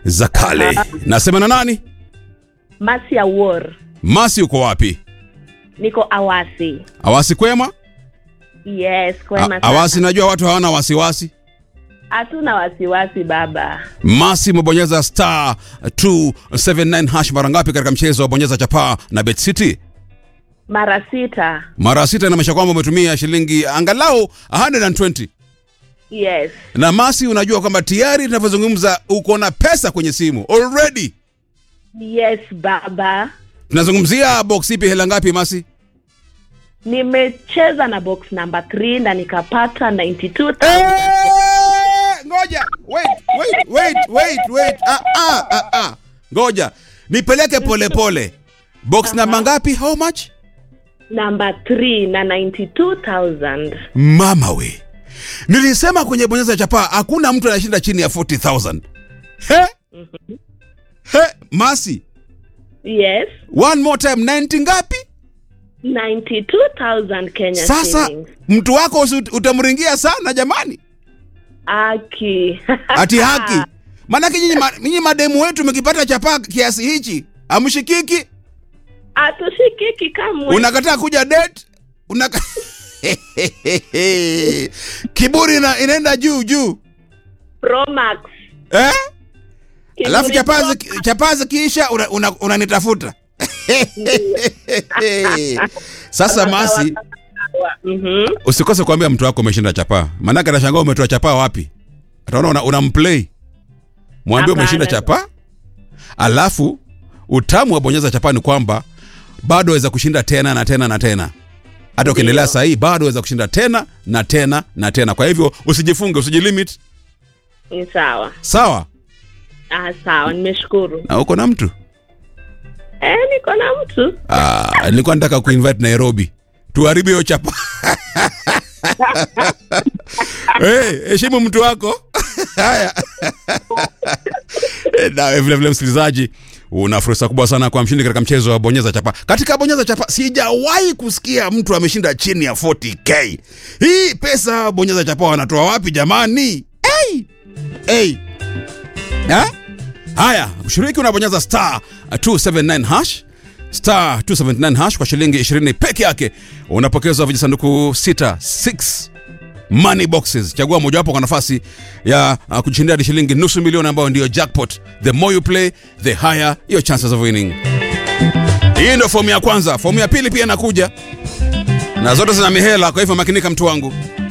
za kale. Nasema na nani? Masi ya War. Masi, uko wapi? Niko Awasi. Awasi kwema? Yes, kwema A- sana. Awasi, najua watu hawana wasiwasi. Hatuna wasiwasi baba. Masi, umebonyeza star 279 hash mara ngapi katika mchezo wa bonyeza chapaa na Bet City? Mara sita. Mara sita, inamaanisha kwamba umetumia shilingi angalau 120 Yes. na Masi, unajua kwamba tayari tunavyozungumza uko na pesa kwenye simu already. Yes baba. Tunazungumzia box ipi, hela ngapi Masi? Nimecheza na box number 3 na nikapata 92,000. Eh, ngoja wait wait wait wait wait ah, ah, ah, ah. ngoja nipeleke pole pole box namba ngapi how much Number 3 na 92,000. mama we nilisema kwenye bonyeza chapaa hakuna mtu anashinda chini ya 40000 he he masi Yes. one more time 90 ngapi 92,000 Kenya sasa shillings. mtu wako usi- utamringia sana jamani Aki. ati haki maanake nyinyi ma, nyinyi mademu wetu mkipata chapaa kiasi hichi amshikiki Atushikiki kamwe. unakataa kuja date unaka... kiburi ina, inaenda juu juu Pro Max. eh? Kiburi alafu Pro chapazi Max. chapazi kiisha unanitafuta una, unanitafuta. sasa masi Mhm. usikose kuambia mtu wako umeshinda chapaa maanake atashangaa umetoa chapaa wapi ataona una, una mplay mwambie Hapana. umeshinda chapaa alafu utamu wa bonyeza chapaa ni kwamba bado waweza kushinda tena na tena na tena hata ukiendelea Ndio. sahii bado waweza kushinda tena na tena na tena kwa hivyo usijifunge usijilimit Ni sawa. sawa Ah, sawa, nimeshukuru. na uko na mtu Eh, niko na mtu. Ah, nilikuwa nataka kuinvite nairobi tuharibu hiyo chapa hey, heshimu mtu wako haya Eh, nawe vilevile msikilizaji una fursa kubwa sana kwa mshindi katika mchezo wa bonyeza chapa katika bonyeza chapa sijawahi kusikia mtu ameshinda chini ya 40k hii pesa bonyeza chapa wanatoa wapi jamani hey! Hey! Ha? haya ushiriki unabonyeza star 279 hash star 279 hash kwa shilingi 20 peke yake unapokezwa vijisanduku 6 6 money boxes chagua mojawapo kwa nafasi ya uh, kujishindia hadi shilingi nusu milioni ambayo ndiyo jackpot the more you play the higher your chances of winning hii ndio fomu ya kwanza fomu ya pili pia inakuja na zote zina mihela kwa hivyo makinika mtu wangu